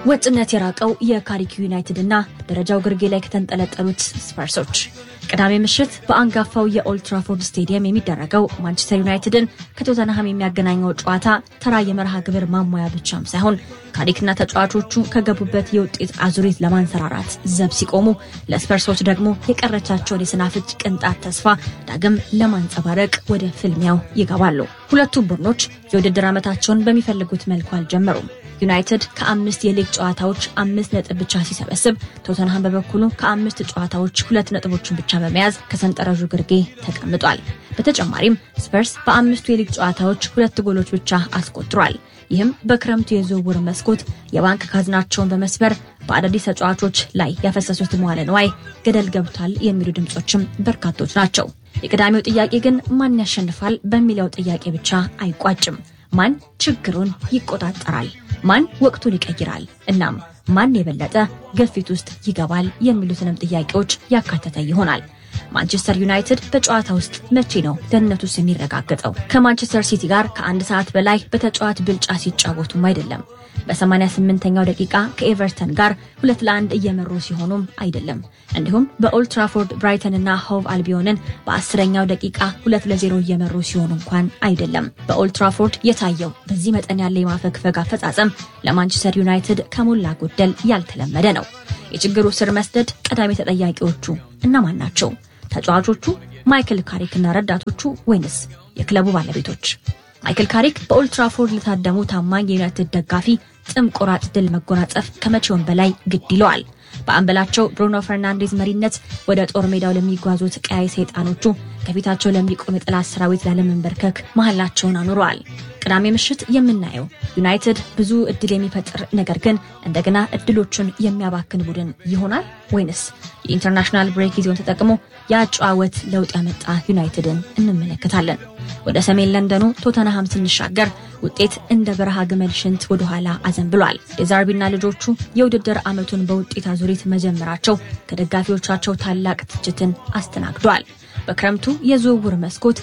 ወጥነት የራቀው የካሪክ ዩናይትድ እና ደረጃው ግርጌ ላይ ከተንጠለጠሉት ስፐርሶች ቅዳሜ ምሽት በአንጋፋው የኦልትራፎርድ ስቴዲየም የሚደረገው ማንቸስተር ዩናይትድን ከቶተንሃም የሚያገናኘው ጨዋታ ተራ የመርሃ ግብር ማሟያ ብቻም ሳይሆን ካሪክና ተጫዋቾቹ ከገቡበት የውጤት አዙሪት ለማንሰራራት ዘብ ሲቆሙ፣ ለስፐርሶች ደግሞ የቀረቻቸውን የስናፍጭ ቅንጣት ተስፋ ዳግም ለማንጸባረቅ ወደ ፍልሚያው ይገባሉ። ሁለቱም ቡድኖች የውድድር ዓመታቸውን በሚፈልጉት መልኩ አልጀመሩም። ዩናይትድ ከአምስት የሊግ ጨዋታዎች አምስት ነጥብ ብቻ ሲሰበስብ ቶተንሃም በበኩሉ ከአምስት ጨዋታዎች ሁለት ነጥቦችን ብቻ በመያዝ ከሰንጠረዡ ግርጌ ተቀምጧል። በተጨማሪም ስፐርስ በአምስቱ የሊግ ጨዋታዎች ሁለት ጎሎች ብቻ አስቆጥሯል። ይህም በክረምቱ የዝውውር መስኮት የባንክ ካዝናቸውን በመስበር በአዳዲስ ተጫዋቾች ላይ ያፈሰሱት መዋለ ንዋይ ገደል ገብቷል የሚሉ ድምፆችም በርካቶች ናቸው። የቅዳሜው ጥያቄ ግን ማን ያሸንፋል በሚለው ጥያቄ ብቻ አይቋጭም። ማን ችግሩን ይቆጣጠራል? ማን ወቅቱን ይቀይራል? እናም ማን የበለጠ ግፊት ውስጥ ይገባል የሚሉትንም ጥያቄዎች ያካተተ ይሆናል። ማንቸስተር ዩናይትድ በጨዋታ ውስጥ መቼ ነው ደህንነቱስ የሚረጋገጠው? ከማንቸስተር ሲቲ ጋር ከአንድ ሰዓት በላይ በተጫዋች ብልጫ ሲጫወቱም አይደለም። በ88ኛው ደቂቃ ከኤቨርተን ጋር ሁለት ለአንድ እየመሩ ሲሆኑም አይደለም። እንዲሁም በኦልትራፎርድ ብራይተንና ሆቭ አልቢዮንን በአስረኛው ደቂቃ ሁለት ለዜሮ እየመሩ ሲሆኑ እንኳን አይደለም። በኦልትራፎርድ የታየው በዚህ መጠን ያለ የማፈግፈግ አፈጻጸም ለማንቸስተር ዩናይትድ ከሞላ ጎደል ያልተለመደ ነው። የችግሩ ስር መስደድ ቀዳሚ ተጠያቂዎቹ እነማን ናቸው? ተጫዋቾቹ፣ ማይክል ካሪክና ረዳቶቹ ወይንስ የክለቡ ባለቤቶች? ማይክል ካሪክ በኦልትራፎርድ ለታደሙ ታማኝ የዩናይትድ ደጋፊ ጥም ቆራጥ ድል መጎናጸፍ ከመቼውም በላይ ግድ ይለዋል። በአምበላቸው ብሩኖ ፈርናንዴዝ መሪነት ወደ ጦር ሜዳው ለሚጓዙት ቀያይ ሰይጣኖቹ ከፊታቸው ለሚቆም የጠላት ሰራዊት ላለመንበርከክ መሐላቸውን አኑረዋል። ቅዳሜ ምሽት የምናየው ዩናይትድ ብዙ እድል የሚፈጥር ነገር ግን እንደገና እድሎቹን የሚያባክን ቡድን ይሆናል ወይንስ የኢንተርናሽናል ብሬክ ጊዜውን ተጠቅሞ የአጨዋወት ለውጥ ያመጣ ዩናይትድን እንመለከታለን። ወደ ሰሜን ለንደኑ ቶተንሃም ስንሻገር ውጤት እንደ በረሃ ግመል ሽንት ወደኋላ አዘንብሏል። የዛርቢና ልጆቹ የውድድር ዓመቱን በውጤት አዙሪት መጀመራቸው ከደጋፊዎቻቸው ታላቅ ትችትን አስተናግዷል። በክረምቱ የዝውውር መስኮት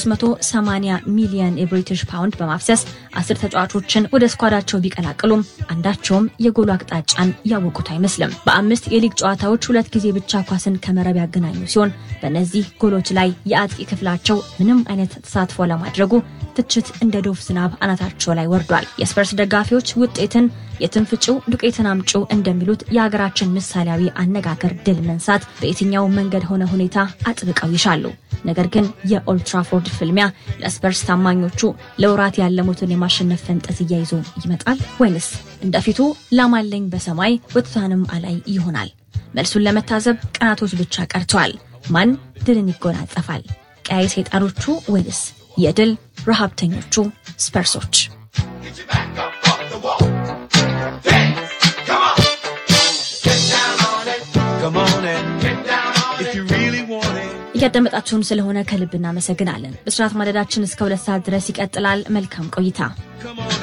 380 ሚሊዮን የብሪቲሽ ፓውንድ በማፍሰስ አስር ተጫዋቾችን ወደ ስኳዳቸው ቢቀላቅሉም አንዳቸውም የጎሉ አቅጣጫን ያወቁት አይመስልም። በአምስት የሊግ ጨዋታዎች ሁለት ጊዜ ብቻ ኳስን ከመረብ ያገናኙ ሲሆን በእነዚህ ጎሎች ላይ የአጥቂ ክፍላቸው ምንም አይነት ተሳትፎ ለማድረጉ ትችት እንደ ዶፍ ዝናብ አናታቸው ላይ ወርዷል። የስፐርስ ደጋፊዎች ውጤትን የትንፍጭው ዱቄትን አምጪው እንደሚሉት የሀገራችን ምሳሌያዊ አነጋገር ድል መንሳት በየትኛው መንገድ ሆነ ሁኔታ አጥብቀው ይሻሉ። ነገር ግን የኦልትራፎርድ ፍልሚያ ለስፐርስ ታማኞቹ ለውራት ያለሙትን የማሸነፍ ፈንጠዝያ ይዞ ይመጣል ወይንስ እንደፊቱ ላማለኝ በሰማይ ወጥታንም አላይ ይሆናል? መልሱን ለመታዘብ ቀናቶች ብቻ ቀርተዋል። ማን ድልን ይጎናጸፋል? ቀያይ ሰይጣኖቹ ወይንስ የድል ረሃብተኞቹ ስፐርሶች? እያዳመጣችሁን ስለሆነ ከልብ እናመሰግናለን። ብስራት ማለዳችን እስከ ሁለት ሰዓት ድረስ ይቀጥላል። መልካም ቆይታ።